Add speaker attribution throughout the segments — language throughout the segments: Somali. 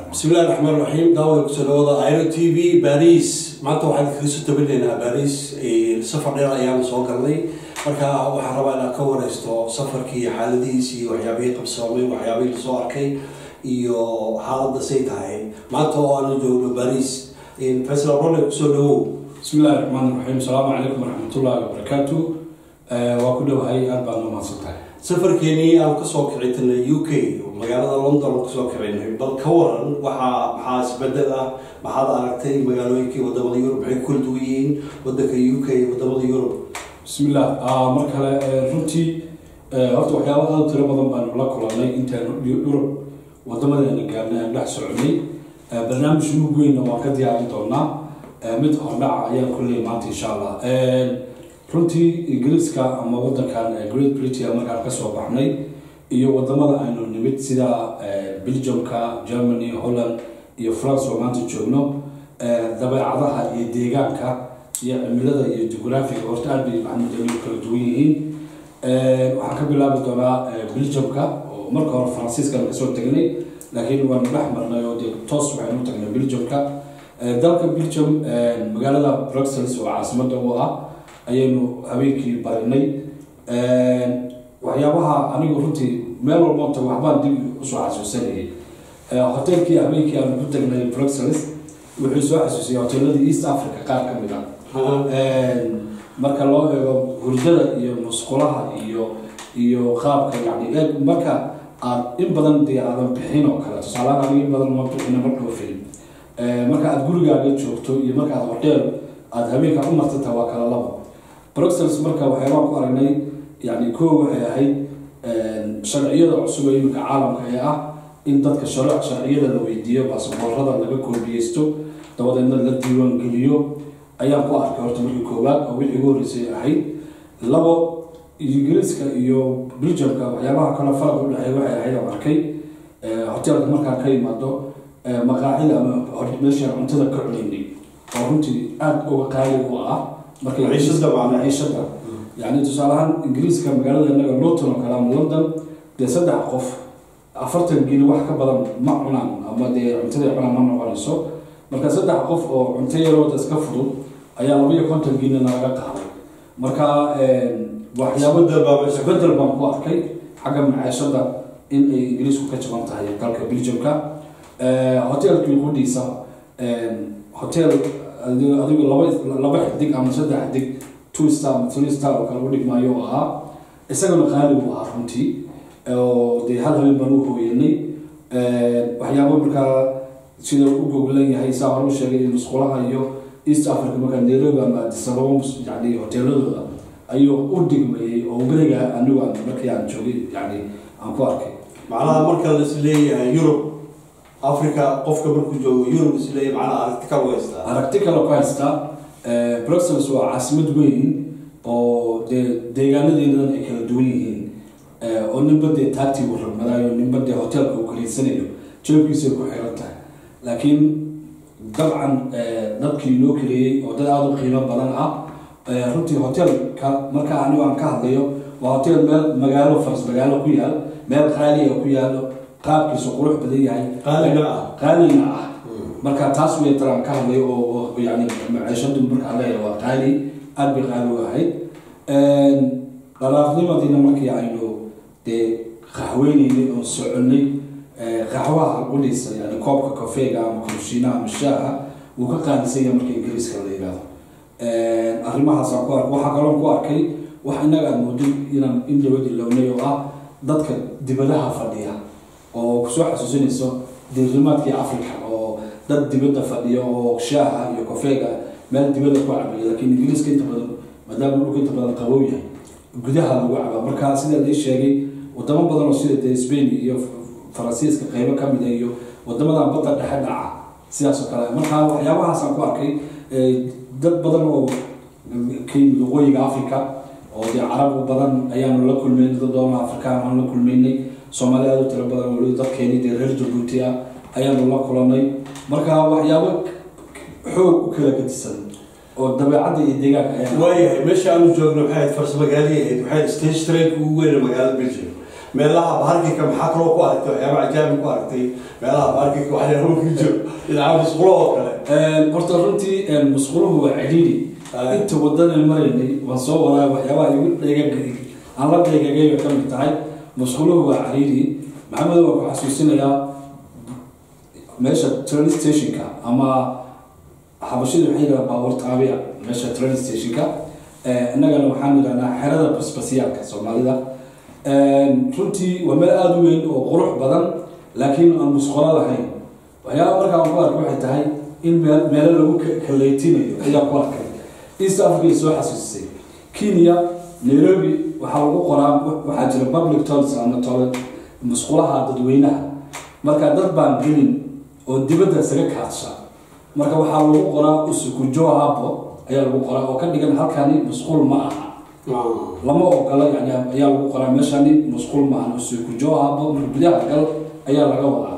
Speaker 1: bismillahi raxmaan raxiim daawada kusoo dhawada iro t v baris maanta waxaan kaga soo tabinaynaa baris safar dheer ayaanu soo galnay marka waxaan rabaa inaad ka wareysto safarkii xaaladihiis iyo waxyaabihii qabsoomay waxyaabihii lasoo arkay iyo xaaladda say tahay maanta oo aanu joogno baris faysal role kusoo dhawow
Speaker 2: bismi illahi raxmaan raxiim asalaamu calaykum waraxmatullahi wabarakaatu waa ku dhowahay aada baad nomahadsan tahay
Speaker 1: safarkeenii aan kasoo kici tirnay u k magaalada london aan kasoo kicinay bal ka waran waxaa maxaa isbedel ah maxaad aragtay magaalooyinkii wadamada yurub maxay ku kala duwan yihiin wadanka u k wadamada yurub
Speaker 2: bismillah mar kale runtii horta waxyaaba aada tiro badan baanu la kulanay intaanu yurub wadamadeena gaarnay aan dhex soconay barnaamij ugu weynna waan ka diyaarin doonaa mid hordhaca ayaan kulley maanta insha allah runtii ingiriiska ama wadankan great britain markaan kasoo baxnay iyo wadamada aynu nimid sida belgiumka germany holland iyo france oo maanta joogno dabeecadaha iyo deegaanka iyo cimilada iyo jugraafiga horta aad bay maxamudaliyu kala duwan yihiin waxaan ka bilaabi doonaa belgiumka oo marka hore faransiiskan kasoo tegnay laakiin waanu dhex marnay oo dee toos waxaynu tagnay belgiumka dalka belgium magaalada bruxelles oo caasimada u ah ayaynu habeenkii barinay waxyaabaha anigu runtii meel walbota waxbaan dib usoo xasuusanayay hotelkii habeenkii aanu ku tagnay bruxelles wuxuu soo xasuusiyay hoteeladii east africa qaar ka mid a marka loo eego hurdada iyo musqulaha iyo iyo qaabka yani marka aad in badan dee aadan bixin oo kale tusaalahaan aniga in badan ma bixina ma dhoofin marka aad gurigaaga joogto iyo marka aad hoteel aada habeenka u martata waa kala labo bruxelles marka waxyaabaan ku aragnay yani koo waxay ahayd sharciyada cusub ee iminka caalamka ee ah in dadka sharic sharciyada la weydiiyo baasaboorada laga koobiyeysto dabadeedna la diiwaan geliyo ayaan ku arkay horta markii koowaad oo wixii ugu horreysay ahayd labo ingiriiska iyo belgiumka waxyaabaha kale faraq u dhexeey waxay ahayd aan arkay hoteelka markaan ka imaado maqaacida ama meeshaan cuntada ka cunaynay oo runtii aada uga qaali u ah markamaciishada yani tusaaleahaan ingiriiska magaalada inaga lowton oo kale ama london dee saddex qof afartan gini wax ka badan ma cunaan ama dee cuntada cunaan ma noqonayso marka saddex qof oo cunto yarooda iska fudud ayaa labaiyo konton ginina laga qaaday marka waxyaabo isbedel baan ku arkay xagga maciishada in ay ingiriisku ka jaban tahay dalka belgiumka hoteelkii qudhiisa hotel adigu laba laba xidig ama saddex xidig two star ama three star oo kale u dhigmaayo oo ahaa isagana qaali buu ahaa runtii oo dee hal habeen baan u hooyanay waxyaabo markaa sida u goglan yahay saa hore u sheegay musqulaha iyo east africa markaa nairobi ama adisababa yani hoteeladooda ayuu u dhigmayay oo beriga anigu aan markii aan joogay yani aan ku arkay
Speaker 1: macnaha marka lais leeyahay yurub africa qofka markuu joogo yurub isleeyahay macnaha aragti kale u haystaa
Speaker 2: aragti kale ku haystaa bruxelles waa caasimad weyn oo dee deegaanadeedan ay kala duwan yihiin oo ninba dee taagtii uu ragmadaayo ninba dee hoteelka uu kaliidsanayo joobkiisay ku xiran tahay laakiin dabcan dadkii noo kaleeyey oo dad aada u qiimo badan ah runtii hoteelka marka anigu aan ka hadlayo waa hotel meel magaalo faras magaalo ku yaal meel qaaliga ku yaalo qaabkiisu qurux badan yahay
Speaker 1: qaalina ah
Speaker 2: qaalina ah marka taas way taraan ka hadlay oo yani maciishadu markaa leeyahay waa qaali aada bay qaali u ahayd dhalaafnimadiina markii aynu dee qaxweyneynay oo soconay qaxwaha qudhiisa yani koobka kofeega ama kurshinaha ama shaaha wuu ka qaalisan yahay marka ingiriiska la yihahdo arrimahaasaan ku arkay waxaa kaloon ku arkay wax innaga aan moodin inaan in dawad ilownay oo ah dadka dibadaha fadhiya oo kusoo xasuusinayso diirimaadkii africa oo dad dibadda fadhiya oo shaaha iyo kofeega meel dibadda ku cabaya laakiin ingiriiska inta badan maadaama dhulka inta badan qabow yahay gudaha lagu cabaa marka sida la sheegay wadamo badan oo sida dee spain iyo faransiiska qeybo ka mid a iyo wadamadan badda dhexe dhaca sidaas oo kale marka waxyaabahaasaan ku arkay dad badan oo ka yimid waqooyiga africa oo dee carab badan ayaanu la kulmaynay dad badan oo afrikaan aan la kulmaynay soomaali aada u tiro badan weli dadkeeni dee reer jabuuti ah ayaanu la kulanay marka waxyaabo xoog u kala gadisan oo dabeecadda iyo deegaanka ayaa
Speaker 1: waayahay meesha aanu joogno waxay ahayd farsmagaaliya ahayd waxay stage trainka ugu weyn magaalada belgium meelaha baarkinka maxaa kaloo ku aragtay waxyaaba cajaabi ku aragtay meelaha baarkinka waxyaaba ku jiro dhinaca musqulo oo kale
Speaker 2: horta runtii musquluhu waa cidhiidhi inta wadana maraynay waan soo wadaa waxyaabaha igu dheegagay aan la dheegagay bay ka mid tahay musquluhu waa cidhiidhi maxamed waa ku xasuusinayaa meesha train stationka ama xabashida waxay yidhaha baabuur taabiya meesha train stationka innagana waxaan yidhahnaa xerada basbasiyaalka soomaalida runtii waa meel aada u weyn oo qurux badan laakiin aan musqulo lahayn waxyaaba markaa aan ku arka waxay tahay in meel meelo lagu kaleytinayo ayaa ku arkay east africa soo xasuusisay kenya nairobi waxaa lagu qoraa waxaa jira public toilets ama toilet musqulaha dadweynaha marka dad baan gelin oo dibadda isaga kaadsha marka waxaa lagu qoraa usukujo habo ayaa lagu qoraa oo ka dhigan halkani musqul ma aha lama ogola yani ayaa lagu qoraa meeshani musqul ma aha usukujo habo marka gudaha gal ayaa laga wadaa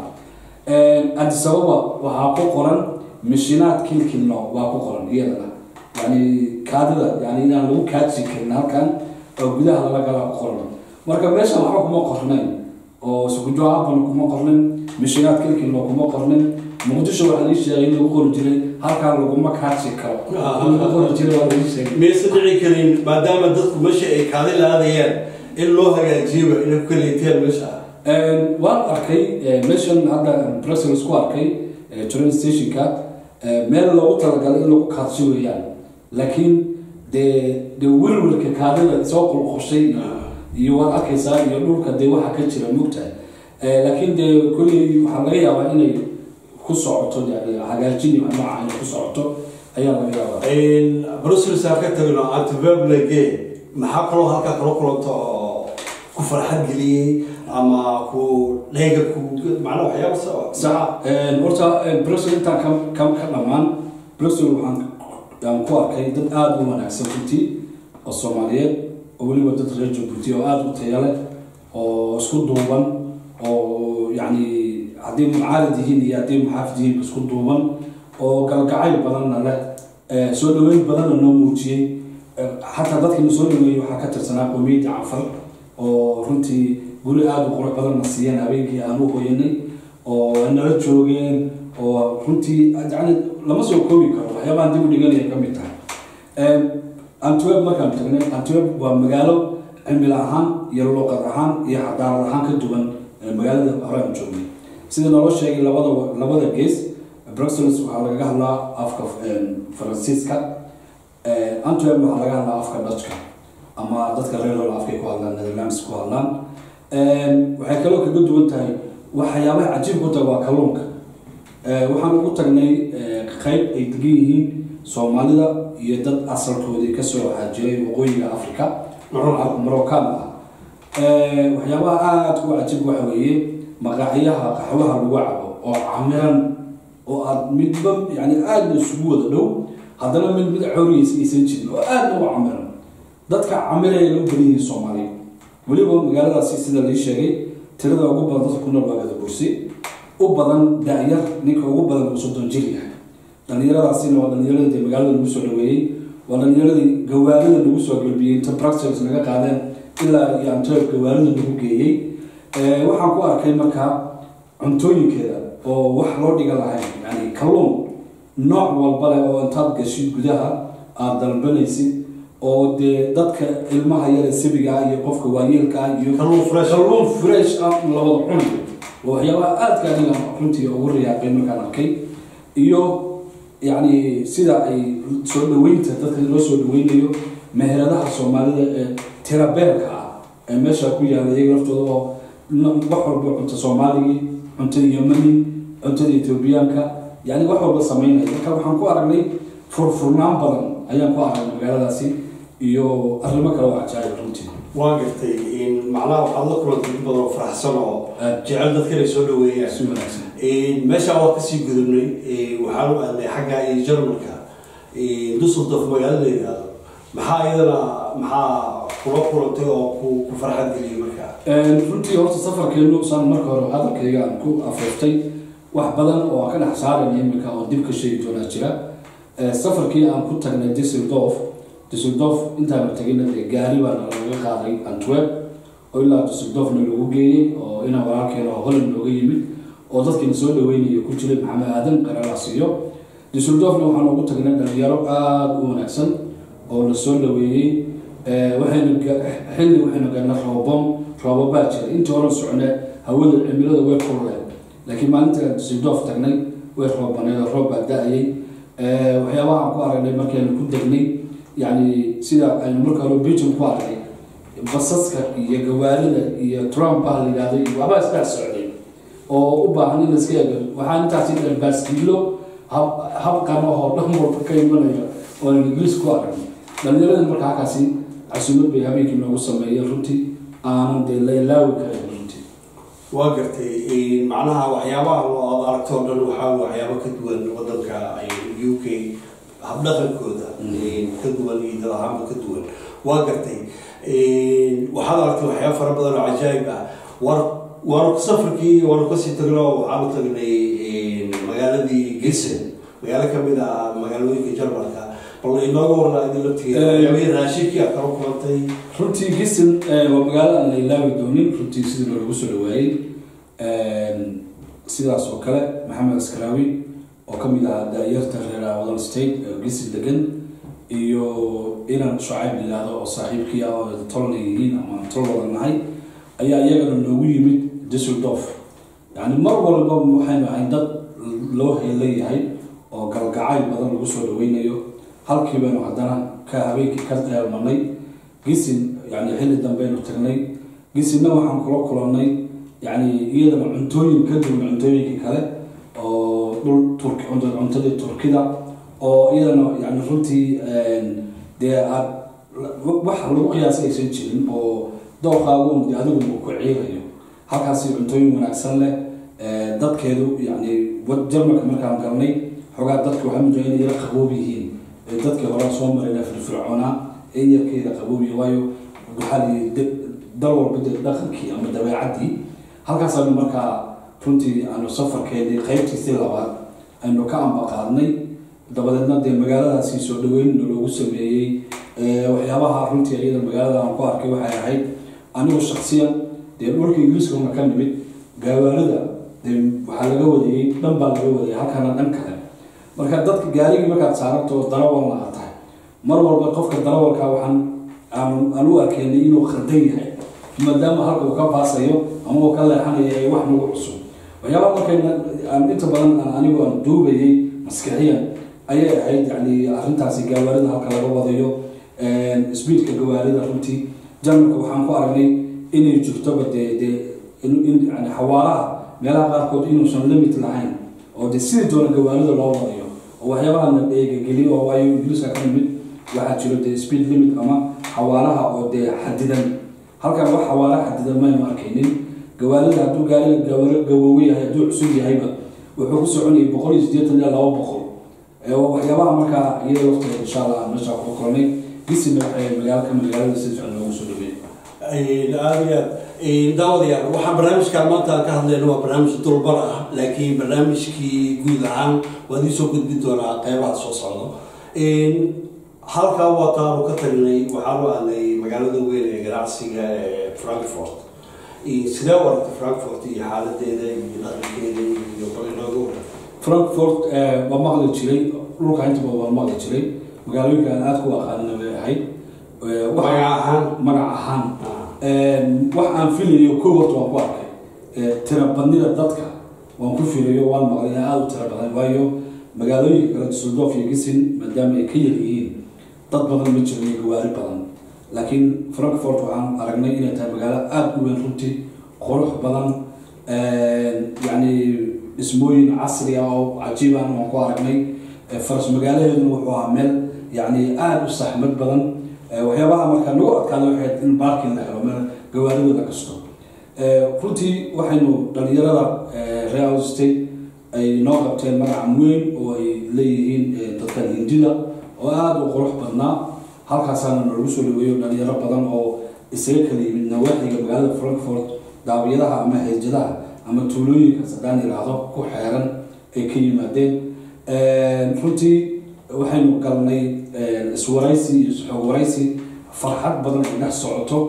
Speaker 2: addis ababa waxaa ku qoran mishinaad kilkilno waa ku qoran iyadana yani kaadida yani inaan lagu kaadsi karin halkan oo gudaha lala galaa ku qoran marka meeshan waxba kuma qornayn oo sukujo habana kuma qornin mishinaad kilkilno kuma qornin muqdisho waxaa lii sheegay in lagu qori jiray halkaan laguma kaadsi karo in lagu qori jiray waa lii sheegay
Speaker 1: maysan dhici karin maadaama dadku meesha ay kaadi laadayaan in loo hagaajiyaba inay ku kaleeteen meesha
Speaker 2: waan arkay meeshan hadda brussels ku arkay train stationka meel loogu talagalay in lagu kaadsho weeyaan laakiin dee dee welwelka kaadida soo qulqushay iyo waad arkaysaa iyo dhulka dee waxa ka jira mugtahay laakiin dee kolley waxaa laga yaabaa inay ku socoto yani hagaajin iyo nooca inay ku socoto ayaa laga yaabaa
Speaker 1: brussels aan ka tagno antiveblege maxaa kaloo halkaa kala kulanto oo ku farxad geliyey ama ku dheega ku macnaa waxyaaba
Speaker 2: sax horta brussel intaan ka ka ka dhammaan brussel waxaan aan ku arkay dad aada u wanaagsan runtii oo soomaaliyeed oo weliba dad reer jabuuti oo aada u taya leh oo isku duuban oo yacni haddii mucaarad yihiin iyo haddii muxaafid yihiin isku duuban oo galgacayl badanna leh soo dhaweyn badanna noo muujiyey xataa dadkii na soo dhaweeyey waxaa ka tirsanaa qowmiyadda cafar oo runtii guri aada u qurux badanna siiyeen habeenkii aan u hoyanay oo nala joogeen oo runtii yani lama soo koobi karo waxyaabahan dib u dhiganaya ka mid tahay antweb markaan tagnay antweb waa magaalo cimil ahaan iyo luuqad ahaan iyo xadaarad ahaan ka duwan magaalada hore aan joognay sida naloo sheegay labada labada gees bruxelles waxaa lagaga hadlaa afka faransiiska antweb waxaa laga hadlaa afka dutchka ama dadka reer hol afkay ku hadlaan netherlands ku hadlaan waxay kaloo kaga duwan tahay waxyaabaha cajiibka u tahay waa kalluunka waxaan ugu tagnay qeyb ay degan yihiin soomaalida iyo dad asalkoodii kasoo haajiray waqooyiga africa moroccan ah waxyaabaha aada u cajiib waxa weeye maqaaxyaha qaxwaha lagu cabo oo camiran oo aada midba yani aada isugu wada dhow haddana mid mid coriyeysa aysan jirin oo aada uga camiran dadka camiraya lagu badan yihiin soomaaliya weliba magaaladaasi sida lai sheegay tirada ugu badan dadka ku nool waa gada bursi u badan da-yar ninka ugu badan uu soddon jir yahay dhallinyaradaasina waa dhallinyaradii dee magaalada lagu soo dhaweeyey waa dhallinyaradii gawaarida lagu soo galbiyey inta bruxelles naga qaadeen ilaa iyo antwerp gawaarida lagu geeyey waxaan ku arkay markaa cuntooyinkeeda oo wax loo dhiga lahayn yani kalluun nooc walba leh oo intaad gashid gudaha aada dalbanaysid oo dee dadka ilmaha yare sabiga ah iyo qofka waayeelka ah iyo
Speaker 1: Kalluun fresh.
Speaker 2: kalluun fresh ah labada cunayo waa waxyaabaha aadka aniga runtii ugu riyaaqay markaan arkay iyo yacni sida ay soo dhaweynta dadka loo soo dhaweynayo meheradaha soomaalida ee tirabeelka ah ee meesha ku yaala iyaga laftooda oo n- wax walba cunta soomaaligii cuntada yemani cuntada etoobiyaanka yani wax walba sameynaya marka waxaan ku aragnay furfurnaan badan ayaan ku aragnay magaaladaasi iyo arrimo kale oo cajaayib runtii
Speaker 1: waa gartay in macnaha waxaad la kulantay dad badan oo faraxsan oo
Speaker 2: Aad.
Speaker 1: jecel dadka inay soo dhaweeyaan
Speaker 2: si wanaagsan
Speaker 1: meesha waa kasii gudubnay waxaan u aadnay xagga iyo jarmalka dusseldorf magaalada la yidhaahdo maxaa iyadana maxaa kula kulantay oo ku ku farxad geliyay markaa
Speaker 2: runtii horta safarkeenu saan marka hore hadalkayga aan ku afeeftay wax badan oo aan ka dhex saarayna iminka oo dib ka sheegi doonaa jira Eh, safarkii aan ku tagnay Düsseldorf Düsseldorf intaan tagina dee gaari baa nalaga qaaday Antwerp oo ilaa dusseldorfna lagu geeyey oo inaa walaalkeena oo holland looga yimid oo dadkiina soo dhaweynaya ku jiray maxamed aadan qaralaas iyo dusseldorfna waxaan ugu tagnay dhalinyaro aada u wanaagsan oo na soo dhaweeyey waxayna xilli waxaynu galnay roobom roobabaa jira intii hore socne hawada cimilada way kululeen laakiin maalinta dusseldorf tagnay way roobaneed oo roob baa da-ayay waxyaabaha aan ku aragnay markaynu ku degnay yani sida aynu marka hore belgium ku aragnay basaska iyo gawaarida iyo trump baa la yidhahday iyo waxbaa isdhex socday oo u baahan in laiska eego waxaa intaasi dhan baaskiilo habqan oo dhan walba ka imanaya oo aan ingiriis ku aragnay dhalinyarada marka halkaasi casuumad bay habeenkii noogu sameeyeen runtii aanan dee la ilaawi karin runtii
Speaker 1: waa gartay macnaha waxyaabaha aad aragto o dhan waxaa waxyaabo ka duwan wadanka u k habdhaqankooda ka duwan iyo dad ahaanba ka duwan waa gartay waxaad aragtay waxyaaba fara badan oo cajaayib ah war waanu safarkii waanu kasii tagno waxaanu tagnay magaaladii gisen magaalo kamid ah magaalooyinka jarmalka bal inooga warnaa idin laftigeeda raashinkii aad kala kulantay
Speaker 2: runtii gisen waa magaalo aan la ilaawi doonin runtii sidii loogu soo dhawaayey sidaas oo kale maxamed askaraawi oo ka mid ahaa daayarta reer wadan state gisen degan iyo inan shucayb yidhaahdo oo saaxiibkii ah oo tolna yihiin ama tol wada nahay ayaa iyagana noogu yimid dusseldorf yani mar walba waxaynu ahayn dad loo heelayahay oo galgacayl badan lagu soo dhaweynayo halkii baynu haddana ka habeenkii ka dheelmanay gisin yani xilli dambeaynu tagnay gisinna waxaan kula kulannay yani iyadana cuntooyin ka duwan cuntooyinkii kale oo dhul turki cuntadii turkida oo iyadana yani runtii dee aad wax lagu qiyaasay aysan jirin oo dooqaagun de adigu ku ciirayo halkaasi cuntooyin wanaagsan leh dadkeedu yani jarmalka markaan galnay xoogaa dadka waxaa mudaa inay yara qaboob yihiin dadkii hore soo marayna firfircoonaa ee yarkeeda qaboobiya waayo waxaa layi dal walba dee dhaqankii ama dabeecaddii halkaasaanu markaa runtii aanu safarkeedii qaybtiisii labaad aynu ka ambaqaadnay dabadeedna dee magaaladaasi soo dhaweynna loogu sameeyey waxyaabaha runtii iyada magaalada aan ku arkay waxay ahayd anigu shaksiyan dee dhulka ingiriiskana ka nimid gawaarida dee waxaa laga wadayey dhan baa laga wadayay halkana dhan kale marka dadka gaarigii markaad saarabto darawalna aad tahay mar walba qofka darawalka waxaan aan u arkeynay inuu khaldan yahay maadaama halka uu ka baasayo ama uu ka leexanayo ee wax nagu cusub waxyaabaa markayna aan inta badan aan anigu aan duubayay maskixiyan ayay ahayd yani arrintaasi gawaarida halka laga wadayo speedka gawaarida runtii janalka waxaan ku aragnay inay jirtoba dee dee yani xawaaraha meelaha qaarkood inuusan limit lahayn oo dee sidii doona gawaarida loo wadayo oo waxyaabaha na eegageliyo oo waayo ingiriiska ka nimid waxaa jiro dee speed limit ama xawaaraha oo dee xadidan halkan wax xawaara xadidan maynu arkaynin gawaarida hadduu gaariga gawaaro gawoowe yahay hadduu cusub yahayba wuxuu ku soconayay boqol iyo siddeetan ilaa laba boqol waxyaabaha markaa iyada waqtiga insha allah meesha ku kulnay gisina waxay magaalo ka magaalada si fiican loogu soo dhaweeyay
Speaker 1: aada iyo aad daawadayaal waxaan barnaamijkan maanta aan ka hadlayno waa barnaamij dulbar ah laakiin barnaamijkii guud ahaan waad iisoo gudbin doonaa qeybaha soo socdo halkaa wataanu ka tagnay waxaanu aadnay magaalada weyn ee ganacsiga ee frankfort sidee u aragtay frankfort iyo xaaladeeda iyo dhaqankeeda iyo bal inooga waran
Speaker 2: frankfort waa maqli jiray dhulka intaba waa maqli jiray magaalooyinka aan aada ku aqaanina bay ahayd
Speaker 1: magac ahaan
Speaker 2: magac ahaan wax aan filayo kow horta waan ku arkay tira badnida dadka waan ku filayo waan maqlay in aada u tira badan waayo magaalooyinka kale dusseldorf iyo gisin maadaama ay ka yar yihiin dad badan ma jiro iyo gawaari badan laakiin frankfort waxaan aragnay inay tahay magaalo aada u weyn runtii qurux badan yacni dhismooyin casri ah oo cajiiban waan ku aragnay faras magaalaheeduna wuxuu ahaa meel yacni aada u saxmad badan waxyaabaha markaa nagu adkaada waxay in baarkin la helo meel gawaaridooda kasto runtii waxaynu dhalinyarada real state ay noo qabteen magacan weyn oo ay leeyihiin dadkan hindida oo aada u qurux badnaa halkaasaana nalagu soo dhaweeyo dhalinyaro badan oo isaga kala yimid nawaaxiga magaalada frankfort daawiyadaha ama heejadaha ama tuulooyinkaas haddaan yidhaahdo ku xeeran ay ka yimaadeen runtii waxaynu galnay iswaraysi iyo isxoog waraysi farxad badan ay dhex socoto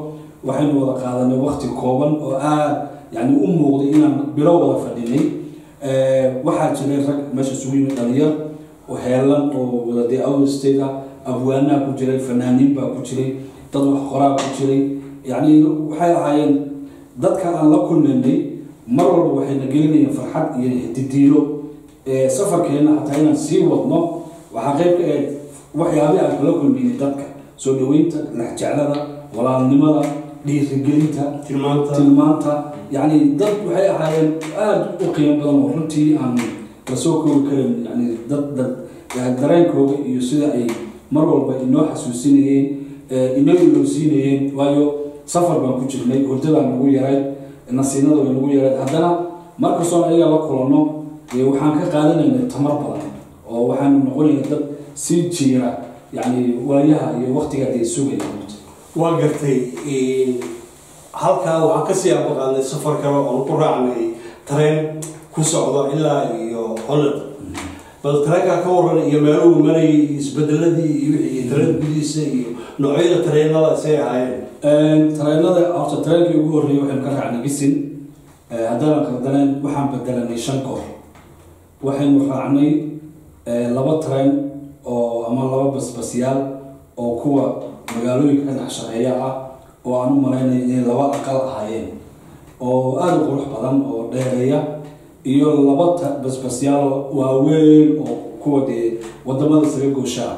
Speaker 2: waxaynu wada qaadanay wakti kooban oo aad yani u muuqday inaan bilo wada fadhinay waxaa jiray rag meesha isugu yimid dhalinyar oo heelan oo wada dee out state ah abwaanaa ku jiray fanaaniin baa ku jiray dad wax qoraa ku jiray yacni waxay ahaayeen dadka aan la kulmaynay mar walba waxayna gelinayeen farxad iyo didiilo safarkeenna xataa inaan sii wadno waxaa qayb ka eeg waxyaabii aan kala kulmaynay dadka soo dhaweynta lexjeclada walaalnimada dhiirigelinta
Speaker 1: tilmaanta
Speaker 2: tilmaanta yacni dad waxay ahaayeen aada u qiimo badan oo runtii aan lasoo koobi karin yani dad dad yani dareenkooda iyo sida ay mar walba inoo xasuusinayeen inoo ilowsiinayeen waayo safar baan ku jirnay hurdadaan nagu yarayd nasiinada way nagu yarayd haddana markastoon ayaga la kulanno waxaan ka qaadanaynay tamar badan oo waxaanu noqonayna dad sii jiira yani waayaha iyo waktiga dee sugaya
Speaker 1: waa gartay halkaa waxaan kasii abaqaadnay safar kale oon ku raacnay tareen ku socdo ilaa iyo holland bal tareenkaa ka waran iyo meeluhu marayay isbedeladii iyo wixii tareen gudihiisa iyo noocyada tareenada say ahaayeen
Speaker 2: tareenada horta tareenkii ugu horreeyay waxaynu ka raacnay gisin haddana qaldaneen waxaan bedelanay shan goor waxaynu raacnay laba tareen oo ama laba basbasyaal oo kuwa magaalooyinka ka dhex shaqeeya ah oo aan u malaynaya inay laba aqal ahaayeen oo aada u qurux badan oo dheereeya iyo laba basbasyaal waaweyn oo kuwa dee wadamada isaga gooshaa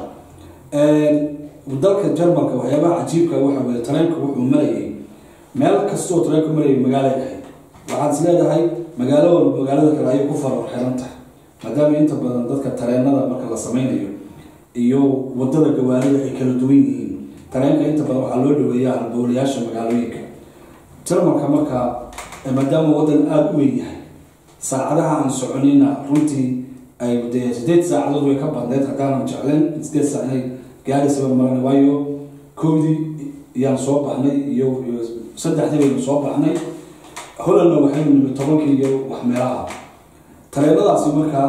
Speaker 2: dalka jarmalka waxyaabaha cajiibka waxa weye tareenka wuxuu marayay meel kastoo tareenka marayay magaalay ahayd waxaad is leedahay magaalo walba magaalada kale ayay ku farar xiran tahay maadaama inta badan dadka tareenada marka la sameynayo iyo wadada gawaarida ay kala duwan yihiin tareenka inta badan waxaa loo dhaweeyaa halbowlayaasha magaalooyinka jarmalka marka maadaama wadan aada u weyn yahay saacadaha aan soconina runtii ay dee sideed saacadood way ka badneed haddaanan jecleen sideed saac inay gaaraysaa maran waayo kowdii iyaan soo baxnay iyo saddexdii baynu soo baxnay holandna waxaynu nimid tobankii iyo wax meelaha tareenadaasi markaa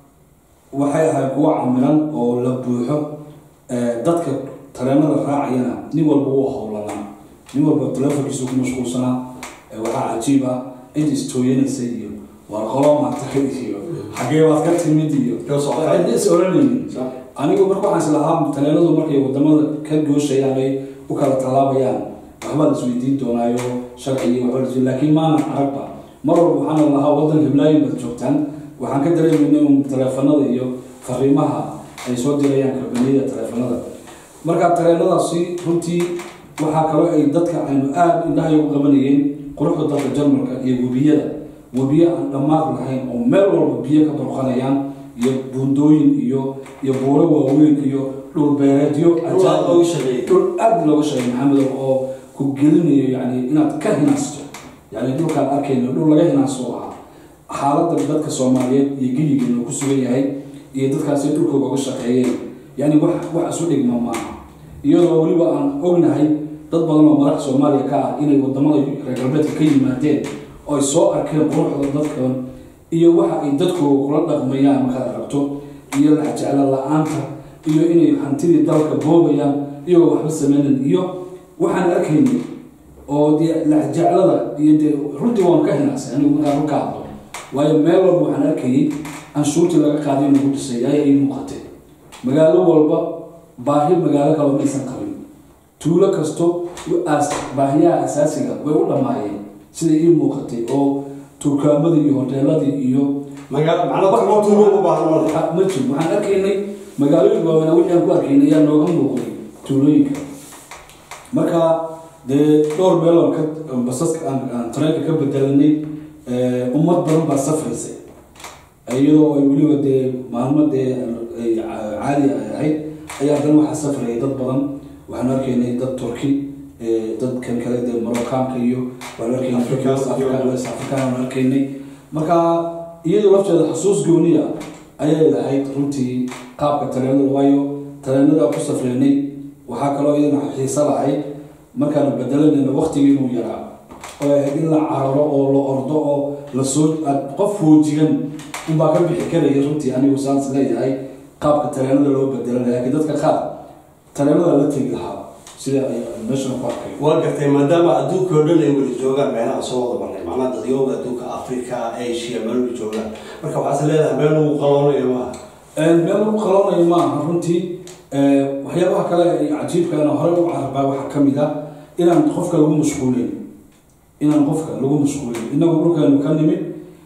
Speaker 2: waxay ahayd kuwo camiran oo la buuxo dadka tareenada raacayana nin walba wuu howlanaa nin walba telefonkiisu ku mashquulsanaa waxaa cajiib ah cid istooyanaysa iyo waar qolo maatay iyo xagee baad ka timid iyo is oranaynin anigu marka waxaan islahaa tareenadu markay wadamada ka gooshayaan ay u kala tallaabayaan waxbaa la isweydiin doonaayo sharci iyo waxba laakiin maanan aragba mar walba waxaana lahaa wadan hiblaayin baad joogtaan waxaan ka dareemayna un taleefanada iyo fariimaha ay soo dirayaan kambaniyada taleefanada marka tareenadaasi runtii waxaa kaloo ay dadka aynu aada indhahay u qabanayeen quruxda dalka jarmalka iyo webiyada webiyo aan dhammaad lahayn oo meel walba biyo ka burqanayaan iyo buundooyin iyo iyo buuro waaweyn iyo dhul beereedyo dhul aada looga shaqeey maxamed oo ku gelinayo yani inaad ka hinaasto yani dhulkaan arkayno dhul laga hinaasto ahaa xaaladda dadka soomaaliyeed iyo geyigeena ku sugan yahay iyo dadkaasi dhulkooga uga shaqeeyeen yani wax wax isu dhigma maaha iyadoo weliba aan ognahay dad badan oo madax soomaaliya ka ah inay wadamada reer galbeedka ka yimaadeen oo ay soo arkeen quruxda dadkan iyo waxa ay dadkooga kula dhaqmayaan markaad aragto iyo laxjeclo la-aanta iyo inay hantidii dalka boobayaan iyagoo waxba sameynan iyo waxaan arkaynay oo dee laxjeclada iyo dee runtii waan ka hinaasay anigu markaan runka hadlo waayo meel walba waxaan arkayay anshuurtii laga qaaday lagu dhisay ayaa ii muuqatay magaalo walba baahi magaalo kaloo maysan qabin tuulo kasto baahiyaha asaasiga way u dhammaayeen sida ii muuqatay oo turkaamadii iyo hoteeladii iyo
Speaker 1: ma jiro
Speaker 2: waxaan arkaynay magaalooyin waaweynaa wixii aan ku arkaynay ayaa nooga muuqday tuulooyinka marka dee dhowr meeloon ka basaska aan tareenka ka bedelanay ummad badan baa safraysay iyadoo ay weliba dee maalmo dee caadi ay ahayd ayaa haddana waxaa safrayay dad badan waxaan arkaynay dad turki dadkan kale dee maroccaanka iyo waan arkaynay west african waan arkaynay marka iyadoo lafteeda xasuus gooniya ayay lahayd runtii qaabka tareenada waayo tareenada ku safreynay waxaa kaloo iyadana xiiso lahayd markaanu bedelanayna waktigii inuu yaraa oo ahayd in la cararo oo la ordo oo lasoo qof foojigan unbaa ka bixi karaya runtii anigu saans leeyahay qaabka tareenada loo bedelanaya laakiin dadka qaar tareenada la tegi lahaa sida ay meeshan ku arkay
Speaker 1: waa gartay maadaama adduunka oo dhan ay weli joogaan meelaha soo wada marnay macnaha dadyooga adduunka africa asia meel weli joogaan marka waxaase leedahay meel lagu qaloonayo maaha
Speaker 2: meel lagu qaloonayo maaha runtii waxyaabaha kale ee cajiibkaana hore u carabaa waxaa ka mid ah inaan qofka lagu mashquulin inaan qofka lagu mashquulin inagu dhulkeenu ka nimid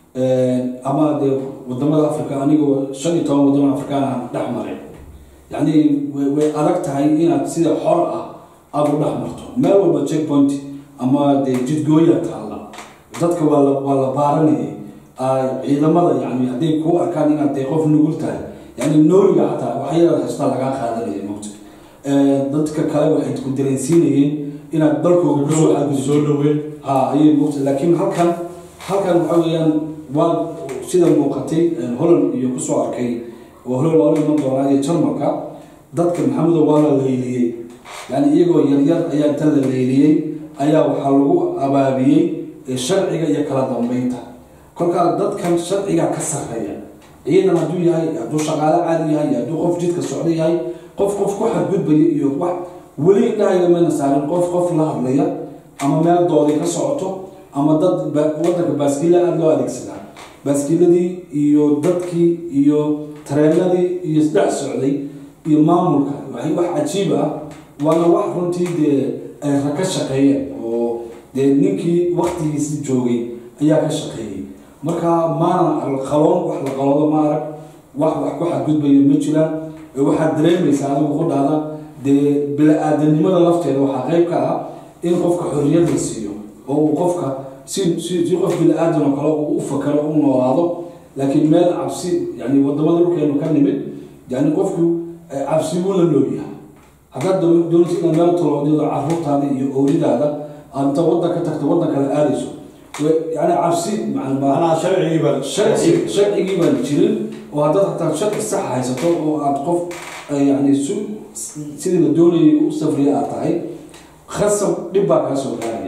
Speaker 2: ama dee wadamada africa anigoo shan iyo toban wadamo afrikaan aan dhex maray yacni way adag tahay inaad sida xor ah aada u dhex marto meel walba check point ama dee jidgooya taalla dadka waa la waa la baaranayay ciidamada yani hadday kuu arkaan inaad dee qof nugul tahay yani nooliga xataa waxyaalaad haystaa lagaa qaadanaya mogta dadka kale waxay ku dareensiinayeen inaad dalkooga kusoo
Speaker 1: soo dhaweyn
Speaker 2: ha ayay mogta laakiin halkan halkan waxa weeyaan waa sida muuqatay holland iyo kusoo arkay oo holland waa la iman doonaa iyo jarmalka dadka maxamedo waa la leyliyey yani iyagoo yaryar ayaa inta la leyliyey ayaa waxaa lagu abaabiyey sharciga iyo kala dambeynta kolkaa dadkan sharciga ka sarreeya ciidan hadduu yahay hadduu shaqaale caadi yahay hadduu qof jidka socdo yahay qof qof ku xadgudbaya iyo wax weli indhahayga mayna saarin qof qof la hadlaya ama meel doodi ka socoto ama dad wadanka baaskiila aada loo adeegsadaa baaskiiladii iyo dadkii iyo tareenadii iyo isdhex socday iyo maamulka waxay wax cajiib ah waana wax runtii dee ay ra ka shaqeeyeen oo dee ninkii waktigiisi joogay ayaa ka shaqeeyey marka maana qaloon wax la qaloodo ma arag wax wax ku xadgudbayo ma jiraan waxaad dareemaysaa adigu ku dhahda dee bila-aadanimada lafteeda waxaa qeyb ka ah in qofka xorriyad la siiyo oo uu qofka si si si qof bila-aadan oo kale uu u fakaro u noolaado laakiin meel cabsi yani wadamada dhulkeenu ka nimid yani qofku cabsi buu la noolyahay haddaad doonaysa inaad meel taloodiyado caruurtaada iyo ooridaada aad inta waddan ka tagto waddan kale aadayso yani cabsi
Speaker 1: macnaha sharcigiiba
Speaker 2: sharci sharcigii baan jirin oo haddaad hataa sharci sax haysato oo aad qof yani su sidii la doonayay u safriya aad tahay khasab dhib baa kaa soo gaaraya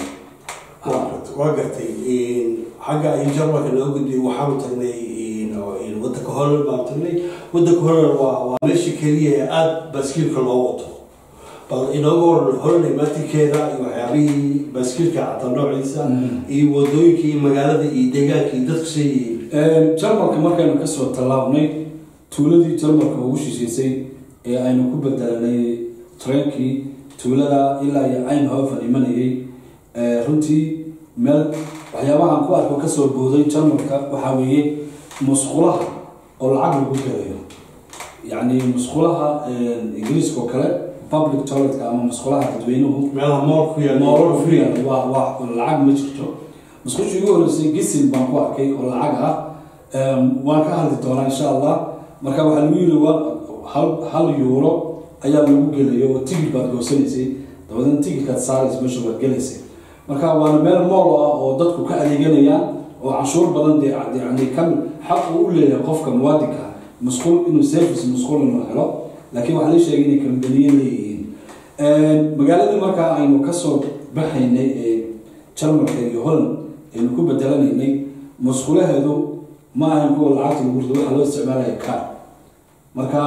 Speaker 1: waa gartay xagga ay jarmalka noo gudbiyay waxaanu tagnay wadanka holland baanu tagnay wadanka holland waa waa meesha keliya ee aada baaskiilka loo wato bal inooga waran holland imaatinkeeda iyo waxyaabihii baaskiilka xataa noociisa iyo wadooyinka iyo magaalada iyo deegaanka iyo dadku say
Speaker 2: jarmalka markaynu kasoo tallaabnay tuuladii jarmalka ugu shisheysay ee aynu ku bedelanay treenkii tuulada ilaa iyo aynhofen imanayay runtii meel waxyaabahaan ku arko kasoo booday jarmalka waxaa weeye musqulaha oo lacag lagu gelayo yacni musqulaha ingiriiska oo kale public toiletka ama musqulaha dadweynuhu
Speaker 1: meelaha mool ku yaal
Speaker 2: moolal ku yaal waa waa lacag ma jirto musqushii ugu horreysay gisin baan ku arkay oo lacag ah waan ka hadli doonaa insha allah marka waxaa lagu yiri waa hal hal euro ayaa lagu gelayo oo tigid baad goosanaysay dabadeedna tigidkaad saaraysa meesha waad gelaysay marka waana meel mool ah oo dadku ka adeeganayaan oo canshuur badan dee yani ka xaq uu u leeyahay qofka muwaadinka musqul inuu service musqul inuu helo laakiin waxaa la sheegay inay kambaniye leeyihiin magaaladii markaa aynu kasoo baxaynay ee jarmalka iyo holland aynu ku bedelanaynay musqulaheedu ma ahayn kuwa lacagta lagu rido waxaa loo isticmaalaya kaar marka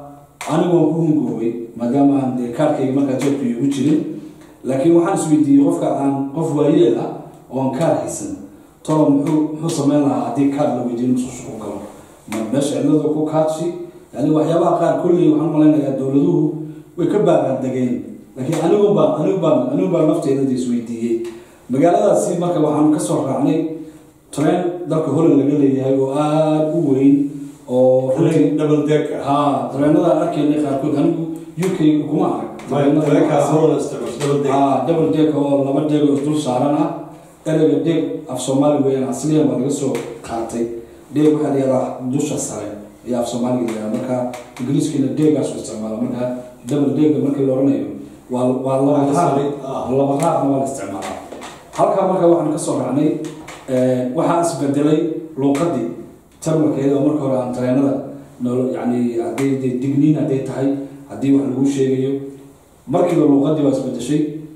Speaker 2: anigu waan ku hungoobay maadaama aan dee kaarkayga markaa jeebka igu jirin laakiin waxaan isweydiiyey qofka aan qof waayeel ah oo aan kaar haysan tolo muxuu muxuu sameyn lahaa haddii kaar la weydiiyo musqusha ku galo ma meesha cidlada ku kaadshi yani waxyaabaha qaar kolley waxaan malaynayaa dowladuhu way ka baaraandegeen laakiin anigu baan anigu baan anigu baan nafteeda isweydiiyey magaaladaasi marka waxaanu kasoo raacnay train dalka holland laga leeyahay oo aada u weyn oo runtii
Speaker 1: double deck
Speaker 2: ha tareenada arkaynay qaarkood anigu u k kuma arag
Speaker 1: tareenkaas holland isticmaasho double deck
Speaker 2: ha double deck oo laba deeg oo isdul saaran ah ereyga deeg af soomaali weeyaan asliyan baa laga soo qaatay deeg waxaa la yihahdaa dusha sare ayaa af soomaaliga la yihahdaa marka ingiriiskiina deegaas u isticmaala marka double deega markii la odhanayo waa waa laba raaq laba raaqna waa la isticmaalaa halkaa marka waxaan kasoo raacnay waxaa isbedelay luuqadii jarmalkeeda oo marka hore aan tareenada nolo yani hadday dee digniin hadday tahay haddii wax lagu sheegayo markiiba luuqadii waa isbedeshay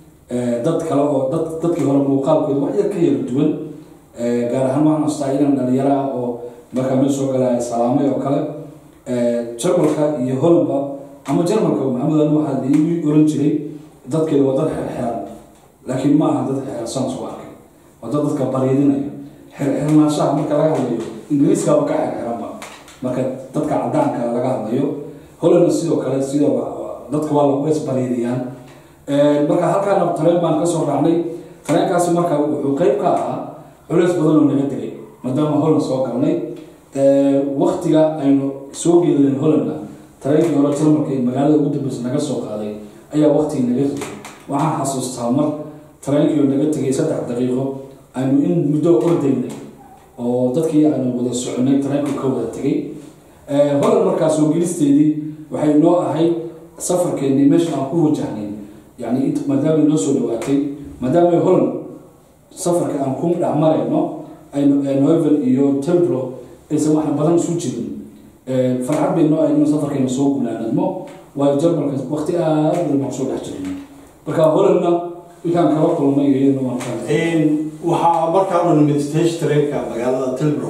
Speaker 2: dad kale oo dad dadkii hore muuqaalkooda wax yar ka yara duwan gaar ahaan waxaan astaa inan dhalinyaro ah oo markaa meel soo galaya salaamay oo kale jarmalka iyo hollandba ama jarmalka maxamed ali waxaa igu oran jiray dadkeeda waa dad xirxiran laakiin ma aha dad xirxiran saan soo arkay waa dad dadka baryadinaya xirxirnaanshaha marka laga hadlayo ingiriiskaaba ka xirxiranba marka dadka cadaanka laga hadlayo hollandna sidoo kale sida dadka waa lagu isbaryadiyaan marka halkaana tareen baan kasoo raacnay tareenkaasi marka wuxuu qeyb ka ahaa culeys badan oo naga dilay maadaama holland soo galnay waktiga aynu soo geelin hollandna tareenkii hore jarmalka ee magaalada ugu dambeysa naga soo qaaday ayaa waktigii naga rigay waxaan xasuustaa mar tareenkii oo naga tegay saddex daqiiqo aynu in muddo ordaynay oo dadkii aynu wada soconay tareenku ka wada tegay holland markaa soo gelisteedii waxay noo ahayd safarkeennii meesha aan ku wajahnay yani maadaama noo soo dhawaatay maadaama holland safarka aan ku dhex marayno novel iyo telbro aysan wax badan isu jirin farxad bay noo ahayd inuu safarkeena soo gunaanadmo waayo jarmalka waqti aada badan baan soo dhex jirin marka hollandna inkaan kala kulmay iyadana waan
Speaker 1: waxaa markaanu nimid stage trainka magaalada tilbro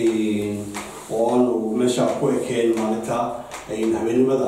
Speaker 1: oo aanu meesha ku ekeen maalinta habeenimada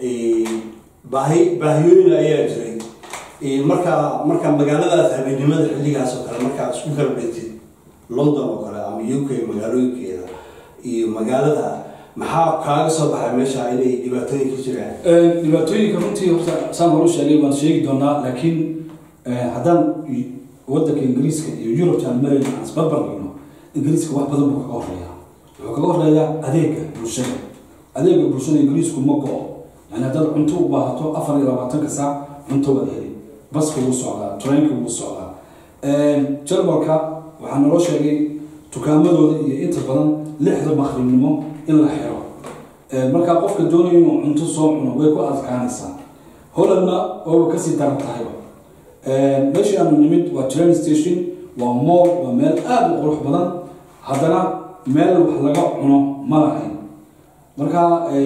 Speaker 1: baahi baahiyooyin ayaa jiray marka marka magaaladaas habeenimada xilligaas oo kale markaa isku kala dhigtid london oo kale ama u k magaalooyinkeeda iyo magaalada maxaa kaaga soo baxay meesha inay dhibaatooyin ka jiraan
Speaker 2: dhibaatooyinka runtii horta saan horu sheegay waan sheegi doonaa laakiin haddaan wadanka ingiriiska iyo yurubta aan marayno aan isbarbar dhigno ingiriiska wax badan buu kaga horeeyaa wuxuu kaga horeeyaa adeega bulshada adeega bulshada ingiriisku ma go-o yani haddaad cunto u baahato afar iyo labaatanka saac cunto waad heli baska wuu socdaa trainka wuu socdaa jarmalka waxaa naloo sheegay tukaamadooda iyo inta badan lixda maqribnimo in la xiro markaa qofka doonaya inuu cunto soo cuno way ku adkaanaysaa hollandna ooba kasii daran tahayba meeshii aanu nimid waa train station waa mool waa meel aada u qurux badan haddana meel wax laga cuno ma lahayn marka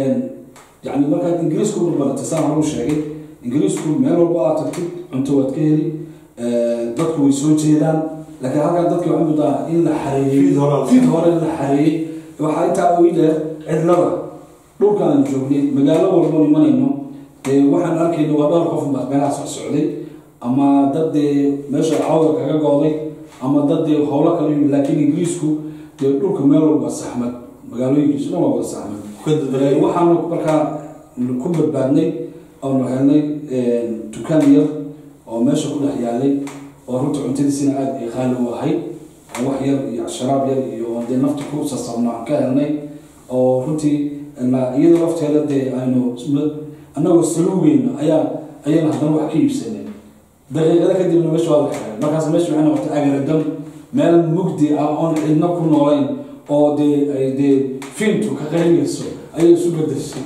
Speaker 2: yani markaad ingiriisku barbaratay saan horu sheegay ingiriisku meel walba aad tagtid cunto waad ka heli dadku way soo jeedaan laakiin halkaa dadki waxaa mudaa in la xareeyey fid hore in la xareeyey waxaa intaa ugu dheer cidlada dhulka aan joognay magaalo walba imanayno waxaan arkayna waa dhowr qof baa meelaha soo socday ama dad dee meesha cawda kaga gooday ama dad dee howlo kala yimid laakiin ingiriisku dee dhulka meel walba saxmad magaalooyinkiisu dhan waa wada saxmad waxaanu markaa ku badbaadnay oonu helnay dukaan yar oo meesha ku dhex yaalay oo runta cuntadiisina aada ay qaali u ahayd wax yar iyo sharaab yar iyo dee nafta ku sasabno aan ka helnay oo runtii iyada lafteeda dee aynu annagoo saluugeyna ayaa ayayna haddana wax ka iibsanay daqiiqada kadibna meesha waa la xiray markaas meesha waxay noqotay agaradam meel mugdi ah oon cidna ku noolayn oo dee ay dee fintu ka qaynayso ayay isu bedeshay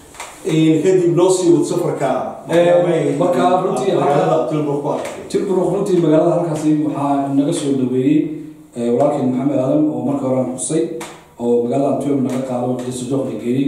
Speaker 1: kadib noo sii wad safarka
Speaker 2: markaa runtii tilburg runtii magaalada halkaasi waxaa naga soo dhaweeyey walaalkeen maxamed aadan oo marka hore aan xusay oo magaalada antwerp naga qaado xiisujoog la geeyey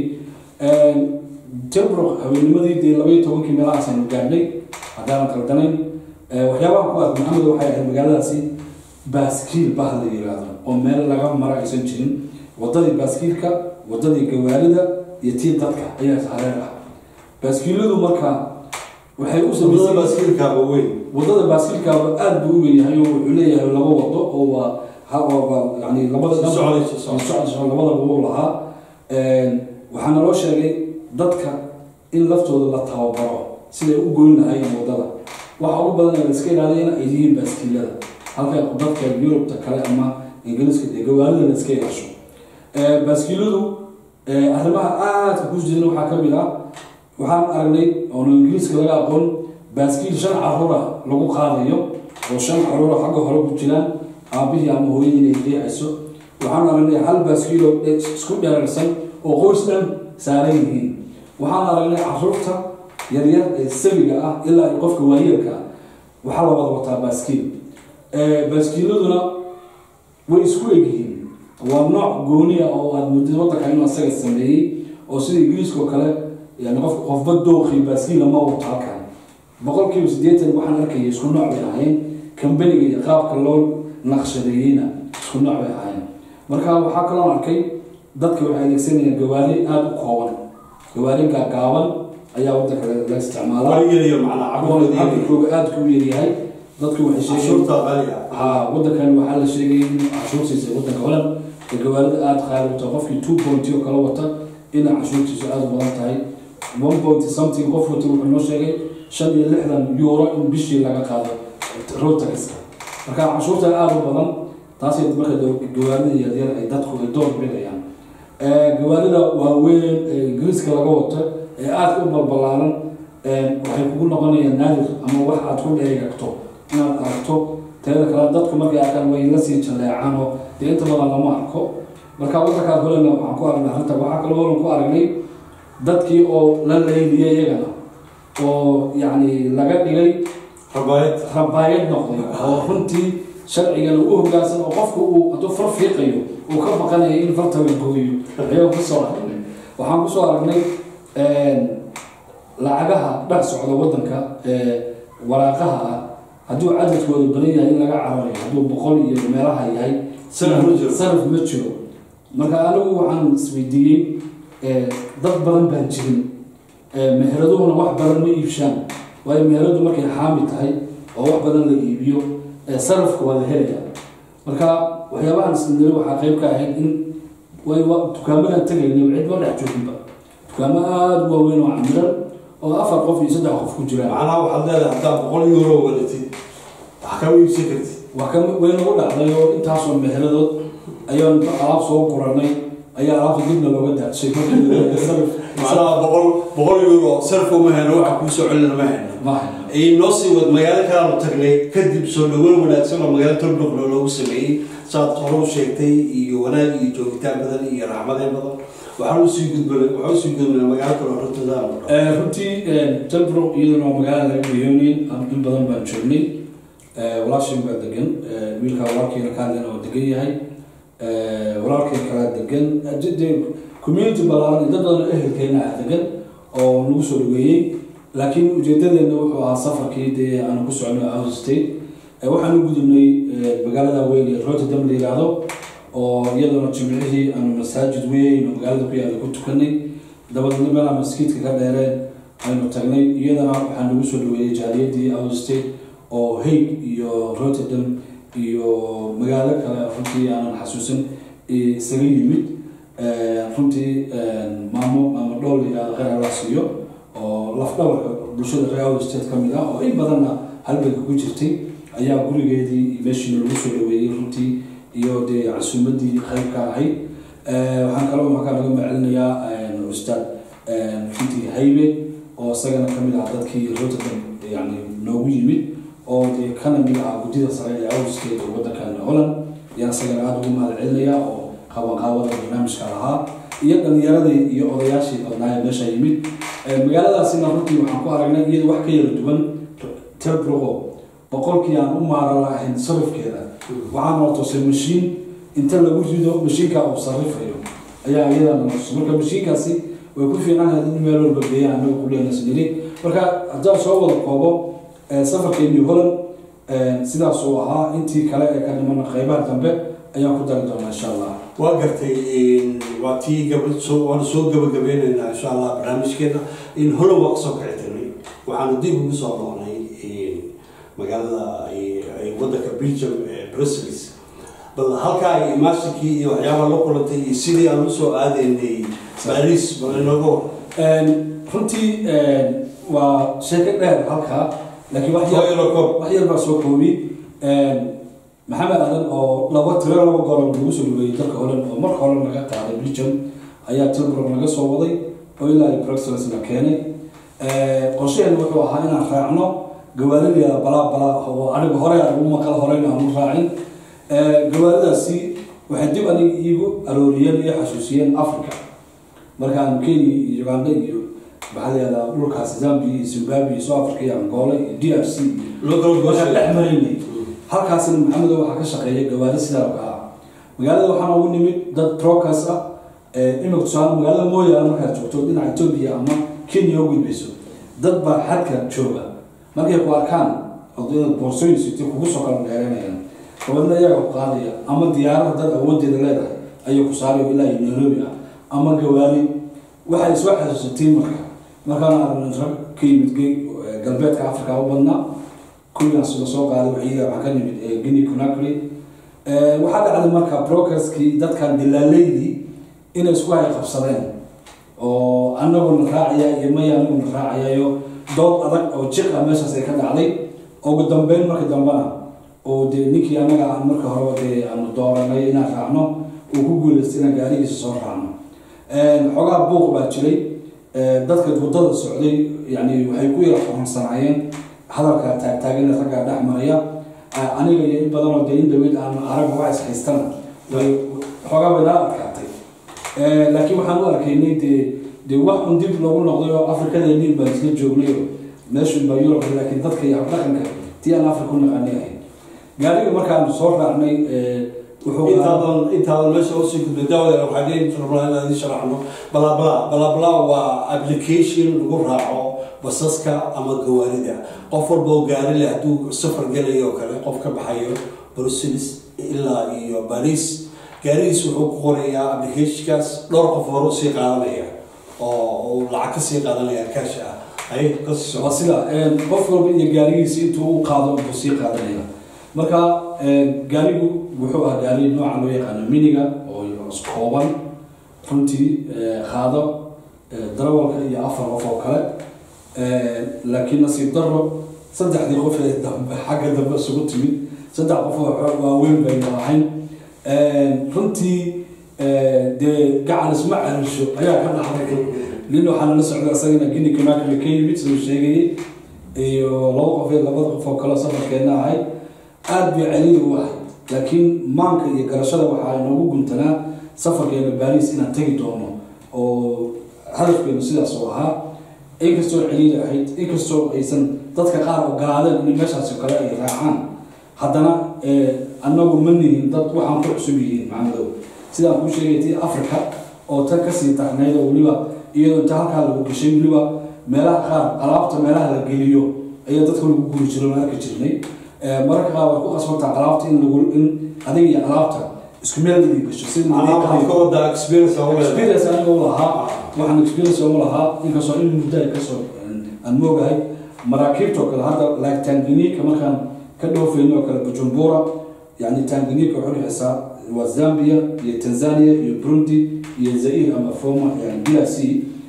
Speaker 2: tilburg habeenimadii dee labaiyo tobankii meelahaas aynu gaadhnay haddaanan kaldanayn waxyaabaha ku aad maxamed waxay ahayd magaaladaasi baaskiil bah la yiraahdo oo meel laga mara aysan jirin wadadii baaskiilka wadadii gawaarida iyo tii dadka ayaa hareer ah baaskiiladu marka waxay u
Speaker 1: wadada baaskiilkaaba weyn
Speaker 2: wadada baaskiilkaaba aada buu u weynyahay oo wuxuu leeyahay laba wado oo waa yani labada socodso labadaba uu lahaa waxaa naloo sheegay dadka in laftooda la tababaro siday u goyn lahaayeen wadada waxa ugu badan la iska ilaaliya in ay yihiin baaskiilada halka dadka yurubta kale ama ingiriiska dee gawaarida la iska yeesho baaskiiladu arrimaha aadka ku jiran waxaa ka mid ah waxaan aragnay oona ingiriiska laga aqoon baaskiil shan caruura lagu qaadayo oo shan caruura xagga hore ku jiraan aabihii ama hooyadii inay riixayso waxaan aragnay hal baaskiiloo isku dheerarsan oo qoys dhan saaran yihiin waxaan aragnay caruurta yaryar ee sabiga ah ilaa qofka waayeelka ah waxaa la wada wataa baaskiil baaskiiladuna way isku egyihiin waa nooc gooniya oo aada muddada waddanka inuu asaga sameeyey oo sida ingiriiska oo kale yani qof qofba dooqii baaskiila ma wato halkan boqolkiiba siddeetan waxaan arkaya isku nooc bay ahayn kambaniga iyo qaabka loo naqshadeeyeyna isku nooc bay ahayn marka waxaa kaloo arkay dadka waxay adeegsanayaan gawaari aada u kooban gawaari gaagaaban ayaa wadanka la isticmaalaa
Speaker 1: waligeliyo macnaa cabirkooda
Speaker 2: cabirkooga aada ku yaryahay dadku waxay sheegeen
Speaker 1: cashuurta qaaliga
Speaker 2: ha wadankan waxaa la sheegay in cashuurtiisa wadanka holand ee gawaarida aada qaali u tahay qofkii two point oo kala wata ina cashuurtiisu aada u badan tahay one point something qof wata wuxuu noo sheegay shan iyo lixdan euro in bishii laga qaado road taxka marka cashuurta aada u badan taasay marka gawaarida yaryar ay dadku ay door bidayaan gawaarida waaweyn ee ingiriiska laga wato ee aadka u balbalaaran waxay kugu noqonayaan naadir ama wax aad ku dheegagto inaad aragto teeda kale dadku markay arkaan way la sii jaleecaan oo dee inta badan lama arko marka wadankaas holena waxaan ku aragnay arrinta waxaa kaloo holan ku aragnay dadkii oo la leyniyay iyagana oo yacni laga dhigay
Speaker 1: rabaayad
Speaker 2: rabaayad noqday oo runtii sharcigana u hoggaansan oo qofku uu hadduu far fiiqayo uu ka baqanayo in farta la gooyo ayaan kusoo aragnay waxaan kusoo aragnay lacagaha dhex socda wadanka ee waraaqaha ah hadduu cadadkooda badan yahay in laga cararayo hadduu boqol iyo meelaha yahay
Speaker 1: Sarif ma jiro.
Speaker 2: sarif ma jiro marka anigu waxaan isweydiiyey dad badan baan jirin meheraduhuna wax badan ma iibshaan waayo meheradu markay xaami tahay oo wax badan la iibiyo sarafka waa la helaya marka waxyaabahan isniri waxaa qayb ka ahayd in way dukaamadan tagaynay cid ma dhex jooginba dukaamo aada u waaweyn oo camiran oo afar qof iyo saddex qof ku jiraan
Speaker 1: macnaha waxaad leedahay haddaa boqol euro wadatid wax kama iibsan kartid
Speaker 2: wax ka way nagu dhacday oo intaasoo meheradood ayaan alaab soo guranay ayaa alaabta dibna looga daadshay
Speaker 1: macnaha boqol boqol euro sarf uma heno waxa kuu soo celina ma heno
Speaker 2: maaha
Speaker 1: noo sii wad magaalo kalaanu tagnay kadib soo dhaweyn wanaagsan oo magaalo tolboglo loogu sameeyey saad hore u sheegtay iyo wanaag iyo joogitaan badan iyo raxmadeen badan waxaan usii gudbanay waxaan usii gudbanay magaalo kale oo runtada
Speaker 2: runtii talbrook iyaduna waa magaala laga riyoonin in badan baan joognay walaashin baa degan wiilka walaalkiina kaadina oo degan yahay walaalkii kala degan de community balaaran dad badan ehelkeena ah degan oo nagu soo dhaweeyey laakiin ujeedadeena wuxuu ahaa safarkii dee aanu ku socno out state waxaan u gudubnay magaalada weyn ee rotterdam la yiraahdo oo iyaduna jimcihii aanu masaajid weyn oo magaalada ku yaalla ku tukanay dabadeedna meelaa maskiidka ka dheereen aynu tagnay iyadana waxaa nagu soo dhaweeyey jaaliyadii out state oo hague iyo rotterdam iyo magaalo kale runtii aanan xasuusan isaga yimid runtii maamo maamo dhool la yihahdo kheyr allah siiyo oo lafdhabarka bulshada reer out state ka mid ah oo in badanna halganka ku jirtay ayaa gurigeedii iyo meeshiina lagu soo dhaweeyey runtii iyo dee casuumadii qaybka ahayd waxaan kaloo markaa laga macelinayaa ustaad runtii haybe oo isagana kamid ah dadkii rotterdam yani noogu yimid oo dee kana mid ah guddida sare ee awskeed oo wadankan holland ayaan isagana aada ugu mahad celinaya oo qabanqaabada barnaamijka lahaa iyo dhalinyaradii iyo odayaashii badnaaye meesha yimid magaaladaasina runtii waxaan ku aragnay iyada wax ka yara duwan telbrogo boqolkii aan u maaran lahayn sarifkeeda waxaa noo tusay mashiin inta lagu rido mashiinka uu sarifayo ayaa iyadana notusay marka mashiinkaasi way ku fiicanhayd in meel walba geeya anaga kuleenasniri marka haddaan soo wada koobo safarkeennii holland sidaas uu ahaa intii kale ee ka dhimana qeybaha dambe ayaan ku dari doonaa insha allah
Speaker 1: waa gartay waa tii gaba soo waanu soo gabagabeynaynaa insha allah barnaamijkeena in holland waa kasoo kici tirnay waxaanu dib ugu soo noqnay magaalada ay wadanka belgium ee brussels bal halkaa ay imaashinkii iyo waxyaabaha la kulantay iyo sidii aan usoo aadaynay baris bal inago
Speaker 2: runtii waa sheeko dheer halkaa laakiin wax
Speaker 1: Soo yaro koob.
Speaker 2: wax yar baa soo koobi maxamed adan oo laba tiro laba goor lagu soo dhaweeyey dalka holland oo marka hore naga qaaday belgium ayaa tilbrook naga soo waday oo ilaa ay bruxelles na keenay qorshaheena wuxuu ahaa inaan raacno gawaarideeda balaa balaa oo aniga hore aan ugu maqal horeyna aan u raacin gawaaridaasi waxay dib aniga iigu arooriyeen iyo xasuusiyeen africa markaan kenya iyo uganda iyo maxaa layihahdaa dhulkaas zambia iyo zimbabwe iyo south africa iyo angola iyo d r c iyo waxaan dhex maraynay halkaasina maxamedo waxaa ka shaqeeya gawaari sidaa ka ah magaalada waxaana ugu nimid dad trocas ah imika tusaale magaalada mooyaale markaad joogto dhinaca etoobiya ama kenya u gudbayso dad baa xadka jooga markay ku arkaan odayada boorsooyin sitay kugu soo kala dheeranayaan gabadna iyaga ku qaadaya ama diyaarada dad awoodeeda leedahay ayay ku saarayo ilaa iyo nairobi ah ama gawaari waxay soo xasuusatay marka markaana aragnay rag ka yimid ge- galbeedka africa u badnaa kuwigaas la soo qaaday waxiga waxaa ka nimid eh, guinea conakry Eh, waxaa dhacday marka brokerskii dadkan dilaaleydii inay isku hay qabsadeen oo anaguna raacaya iyo maya anaguna raacayayo dood adag oo jiq ah meeshaas ay ka dhacday ugu dambeyn marka dambena oo dee ninkii anaga aan marka horeba dee aanu dooranay inaan raacno uu ku guuleystay inaan gaarigiisa soo raacno xoogaa buuq baa jiray Eh, dadka waddada socday yani waxay ku yara fahamsanaayeen hadalka taagtaagana raggaa dhex maraya Ah, aniga iyo in badanoo dee in dhaweyd aan arag waa is haystana way xoogaa way nala adkaatay Eh, laakiin waxaan u arkaynay dee dee wax un dib loogu noqday oo afrikadeennii baan isla joognay oo meeshu baa yurub laakiin dadka iyo dhaqanka tii aan afrika u naqanay ahayn gaariga markaan soo raacnay eh, wuxuu
Speaker 1: intaadan intaadan meesha usii gudbay daawadeena waxaa leeyihin rabnaa inaan idin sharaxno balabla balabla waa application lagu raaco basaska ama gawaarida qof walba oo gaari leh hadduu safar gelayo oo kale qof ka baxayo brussels ilaa iyo paris gaarigiis wuxuu ku qorayaa applicationkaas dhowr qof hore usii qaadanaya oo uu lacag kasii qaadanaya kaash ah hay kasii
Speaker 2: waa
Speaker 1: socda
Speaker 2: sida een, qof walba iyo gaarigiisa intuu u qaado buu sii qaadanaya marka een, gaarigu wuxuu ah gaari nooca loo yaqaano miniga oo kooban runtii ee, qaado ee, darawalka iyo afar qof oo kale Ee, laakiin nasiib daro saddexdii qof ee dambe xagga dambe isugu timid saddex qof oo xo- waaweyn baynu ahayn Een, runtii ee, dee gacan isma calisho ayaa ka dhaxday nin waxaana la socda isagana guinea conakry ka yimid siduu sheegayay iyo laba qof iyo labada qof oo kale safarkeena ahay aad bay celiyi u ahay laakiin maanka iyo garashada waxaa inoogu guntanaa safarkeena baris inaan tegi doono oo hadafkeenu sidaas oo ahaa inkastoo celiili ahayd inkastoo aysan dadka qaar ogolaadeen in meeshaas oo kale ay raacaan haddana eh, annagu ma nihin dad waxaan ku cusub yihiin macnadow sidaan kuu sheegay tii africa oo tan kasii darnayd oo weliba iyadoo inta halkaa lagu gashay weliba meelaha qaar alaabta meelaha la geliyo ayaa dadka lagu guri jiro la arki jirnay Eh, mararka qaar way ku qasbantaa alaabta in lagu in adiga iyo alaabta isku meel idin gasho sida
Speaker 1: macnaha waxaad ka wadaa experience aan u leedahay
Speaker 2: experience aniga u lahaa waxaan experience u lahaa inkastoo in muddo ay kasoo aan moogahay maraakiibta oo kale hadda like tanganika markaan ka dhoofayno oo kale bujumbura yani tanganika waxay dhexeysaa waa zambia iyo tanzania iyo burundi iyo zaire ama foma yani drc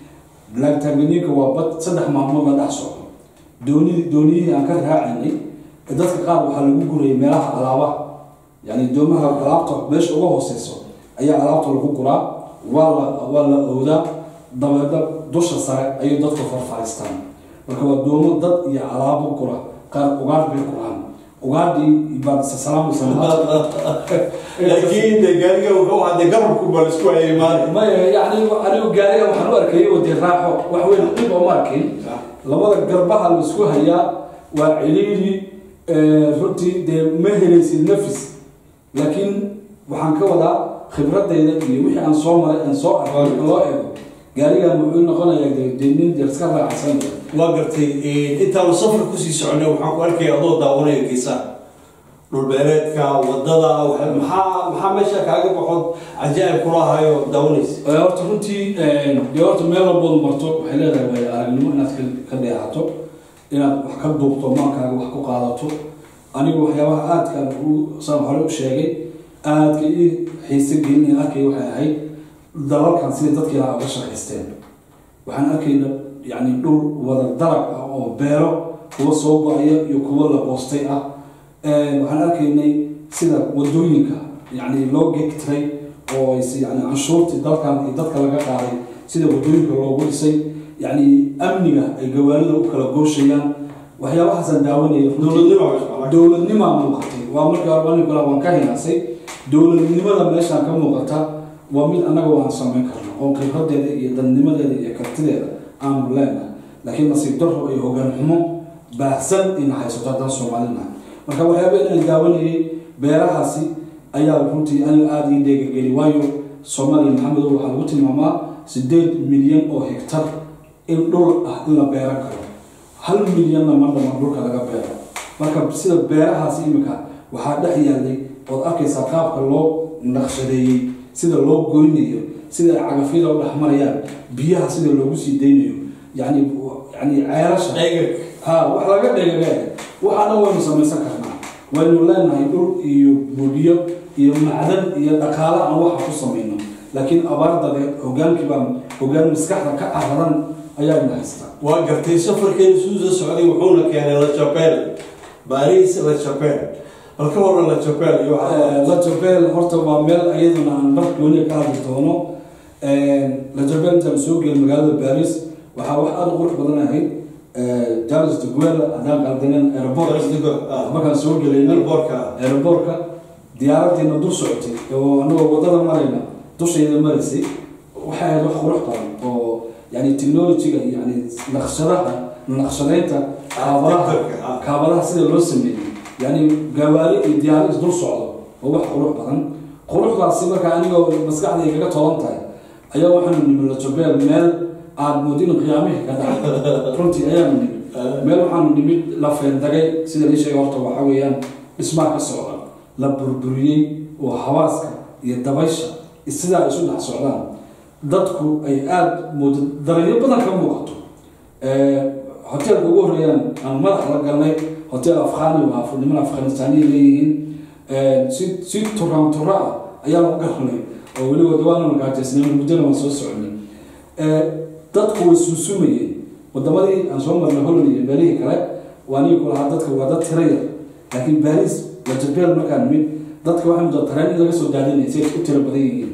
Speaker 2: like tanganika waa bad saddex maalmood la dhex socdo dooni dooniyihii aan ka raacaynay dadka qaar waxaa lagu gurayay meelaha alaabaha yani doomaha alaabta meesha uga hooseyso ayaa alaabta lagu guraa waa la waa la owdaa dabeedna dusha sare ayay dadku farfariistaan marka waa doomo dad iyo alaabo gura qaar ugaadh bay guraan ugaadhii baad salaamaysa
Speaker 1: laakiin de gaariga wuxuu ahaa dee garabku baa la isku hayay maali
Speaker 2: maya yani anigu gaariga waxaan u arkayay oo dee raaxo wax weyn dhib oo ma arkin labada garbaha la isku hayaa waa ciliili runtii dee ma helaysid nafis laakiin waxaan ka wadaa khibradayda iyo wixii aan soo maray aan soo arkay marka loo eego gaarigan wuxuu noqonayaa dee dee nin dee iska raacsan
Speaker 1: waa gartay intaanu safar kusii soconay waxaan ku arkaya adoo daawanaya geesaha dhulbeereedka wadada waxa- maxaa maxaa meesha kaaga baxood cajaa'ib kula hayo daawanaysa
Speaker 2: Ee, horta runtii dee horta meel walbood marto waxay leedahay waayo aragnimo inaad ka- ka dheehato inaad wax ka duubto maalkaaga wax ku qaadato anigu waxyaabaha aadkaan u saan hore u sheegay aadka ii xiise gelinaya arkay waxay ahayd dalalkan sidai dadkii lahaa uga shaqaysteen waxaan arkayna yani dhul wada darab ah oo beero kuwa soo go-aya iyo kuwa la qoostay ah Ee, waxaan arkaynay sida wadooyinka yani loo gegtiray oo ayse yani canshuurtii dalkan iyo dadka laga qaaday sida wadooyinka loogu dhisay yani amniga ay gawaarida u kala gooshayaan waxyaabahaasaan daawanaya
Speaker 1: dowladnimo baa meesha
Speaker 2: dowladnimaa muuqatay waa markii hore anigu kale waan ka hinaasay dowladnimada meeshaan ka muuqata waa mid annaga waan samayn karno oo khibradeeda iyo dadnimadeeda iyo kartideeda aanu leenahay laakiin nasiib daro iyo hogaan xumo baahsan ina haysato haddaan soomaalina marka waxyaaba inaan daawanayay beerahaasi ayaa runtii aniga aada ii dheegageli waayo soomaaliya maxamedow waxaa lagu tilmaamaa sideed milyan oo hektar in dhul ah in la beeran karo hal milyanna ma dhaman dhulka laga beero marka sida beerahaas imika waxaa dhex yaalay ood arkaysaa qaabka loo naqshadeeyey sida loo goynayo sida ay cagafyada u dhex marayaan biyaha sida loogu sii daynayo yani yani ceelasha
Speaker 1: Dhegag.
Speaker 2: ha wax laga dhegage waxaana waynu samaysan karnaa waynu leenahay dhul iyo buugiyo iyo macdan iyo dhaqaale aan waxa ku samayno laakiin abaar dabeed hogaankii baa hogaan maskaxda ka araran ayaa ina haystaa
Speaker 1: waa gartay safarkeenu suusa socday wuxuuna keenay la jabeel baris la jabeel bal ka waran la jabeel iyo waxaa
Speaker 2: lajabel horta waa meel iyaduna aan dhar gooniya ka hadli doono lajabel intaan soo gelin magaalada baris waxaa wax aada u qurux badan ahayd jalis de guerra haddaan qaldanen aeroport markaan soo gelaynay
Speaker 1: boorka
Speaker 2: aeroboortka diyaaradiina dul socotay oo anagoo wadada marayna dushayda maraysay waxay ahayd wax qurux badan oo yani technologyga yani naqshadaha naqshadeynta kaabadaha
Speaker 1: Architecture-ka, ah.
Speaker 2: kaabadaha sida loo sameeyey yani gawaari iyo diyaaro isdul socdo oo wax qurux badan quruxdaasi marka anigoo maskaxda ay kaga toban tahay ayaa waxaanu nimid lajabeel meel aad moodin qiyaamihii ka dhacay runtii ayaanu nimid meel waxaanu nimid la feendagay sida lii sheegay horta waxaa weeyaan dhismaha ka socda la burburiyey oo hawaaska iyo dabaysha sidaa ay isu dhex socdaan dadku ay aada moodo dareenyo badan ka muuqato hoteelka ugu horreeyaan aan madax la galnay hotel afghani waa af- niman afghanistaaniya leeyihiin si si turaan tura ah ayaan u galnay oo weliba dawaana magaajaysnay muddana waan soo soconay dadku way suusumayeen wadamadii aan soo marnay holland iyo meelihii kale waa niga ku lahaa dadka waa dad tira yar laakiin baris lajabeel markaan nimid dadka waxay muddo tareen in laga soo daadinaya si ay u tiro badan yihiin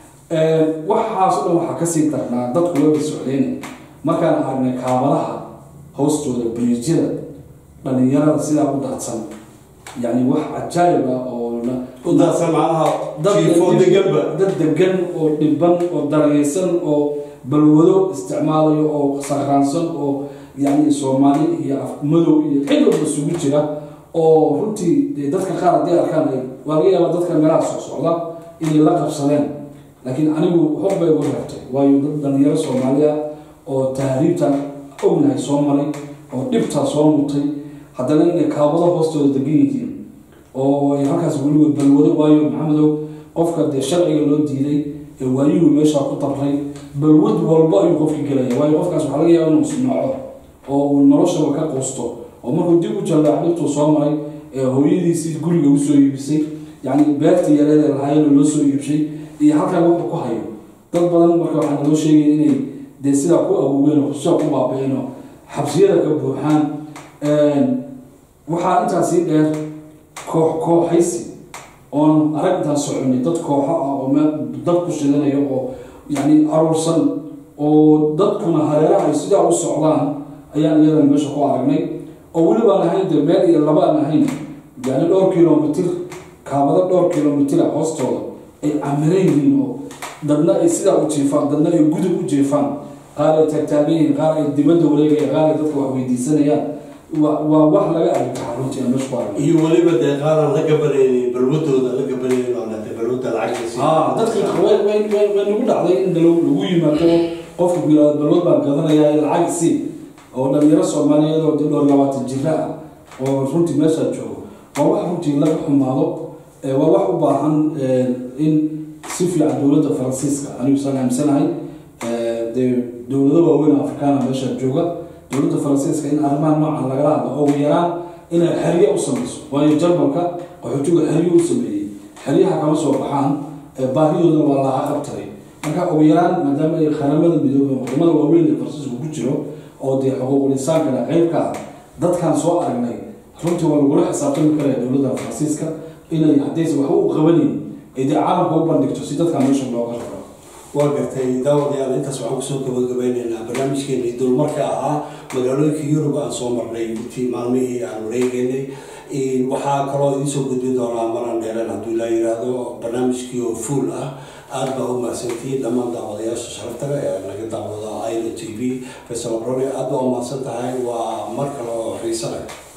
Speaker 2: waxaas o dhan waxaa kasii darnaa dadku wayba socdeen markaan aragnay kaabadaha hoostooda biriijyada dhalinyarada sidaa u daadsan yani wax cajaayib ah oo la-
Speaker 1: u daadsan macnaha
Speaker 2: dad
Speaker 1: jiifo deganba
Speaker 2: dad degan oo dhiban oo darayeysan oo balwado isticmaalayo oo sakraansan oo yani soomaali iyo af madow iyo cid walba isugu jira oo runtii dee dadka qaar haddii arkaan ay waa laga yaabaa dadka meelaha soo socda inay la qabsadeen laakiin anigu hor bay ugu reebtay waayo dad dhalinyaro soomaaliya oo tahriibta ognahay soo maray oo dhibtaa soo mutay haddana inay kaabado hoostooda degan yihiin oo ay halkaas weligood balwado waayo maxamedow qofka dee sharciga loo diiday ee waayuhu meeshaa ku dabray balwad walba ayuu qofki gelaya waayo qofkaas waxaa laga yaaba inuu isnooco oo uu noloshaba ka quusto oo markuu dib u jallaac dhibtuu soo maray ee hooyadiisii guriga usoo iibisay yacni beerta yareed ee lahaayeen loo soo iibshay iyo halkaa wuxuu ku hayo dad badan marka waxaa naloo sheegaya inay dee sidaa ku awoogeen oo sidaa ku baaba'een oo xabsiyada ka buuxaan waxaa intaas sii dheer koox kooxaysi oon arag intaan soconay dad kooxo ah oo meel dad ku shidanayo oo yacni aruursan oo dadkuna hareeraha ay sidaa u socdaan ayaan iyadana meesha ku aragnay oo weli baan ahayn dee meel iyo laba aan ahayn yani dhowr kilomitir kaabado dhowr kilomitira hoostooda ay camiran yihiin oo dadna ay sidaa u jiifaan dadna ay gudub u jiifaan qaar ay taagtaagan yihiin qaar ay dibadda wareegaya qaar ay dadka wax weydiisanayaan waa waa wax laga argagaxa runtii aan meesha ku aragnay
Speaker 1: iyo weliba dee qaaraan la gabanaynin balwadooda la gabanaynin oo lete balwada lacagta
Speaker 2: aa dadkii way way way way nagu dhacday in lagu lagu yimaado qofka ku yidhahdo balwad baan gadanayaa lacag si oo dhalinyaro soomaaliyeed oo dee dhowr labaatan jira ah oo runtii meeshaa joogo waa wax runtii laga xumaado ee waa wax u baahan ee, in si fiican dowladda faransiiska anigu isaan aaminsanahay ee, dee dowlado waaweyn oo afrikaana meeshaa jooga dowladda faransiiska in arrimaha noocan lagala hadlo oo ugu yaraan inay xerye u samayso waayo jarmalka qaxootiga xerye u sameeyey xeryaha kama soo baxaan ee baahidoodana waa laga qabtaray marka ugu yaraan maadaama ay qaramada midoobay wadamada waaweyn ee faransiisku ku jiro oo dee xuquuqul insaankana qeybka ah dadkaan soo aragnay runtii waa lagula xisaabtami karaya dowladda faransiiska inay haddaysa waxba u qabanin ay dee caalamka u bandhigto si dadkaan meesha looga raro
Speaker 1: waa gartay daawadayaal intaas waxaan kusoo gabagabeyneynaa barnaamijkeenii dulmarka ahaa magaalooyinka yurub aan soo marnay intii maalmihii aan wareegeynay waxaa kaloo idinsoo gudbin doonaa maran dheereen hadduu ilaa yiraahdo barnaamijkii oo fuul ah aad baa u mahadsantihiin dhammaan daawadayaasha sharaftaga ee naga daawada ilo t v faysal abrone aad baa u mahadsan tahay waa mar kale oo xiise leh